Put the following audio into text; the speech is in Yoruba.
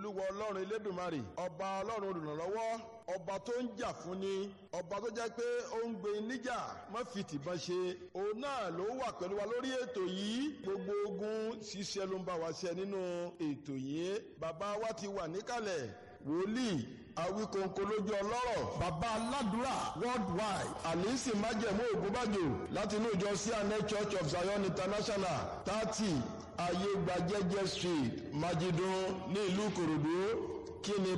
olúwa ọlọ́run elédùnmarè ọba ọlọ́run olùrànlọ́wọ́ ọba tó ń jà fún ni ọba tó jẹ́ pé ó ń gbé níjà má fi tìbọn ṣe òun náà ló wà pẹ̀lú wa lórí ètò yìí gbogbo ogun ṣiṣẹ́ ló ń bá wa ṣe nínú ètò yìí bàbá wa ti wà níkàlẹ̀ wòlíì awíkóńkó lójú ọlọ́rọ̀ bàbá aládùúrà worldwide àlìsí májẹ̀mú ògúnbàjò láti inú ìjọ cna church of zion international thirty ayégbàjẹjẹ street májídùn ní ìlú ìkòròdú kí ni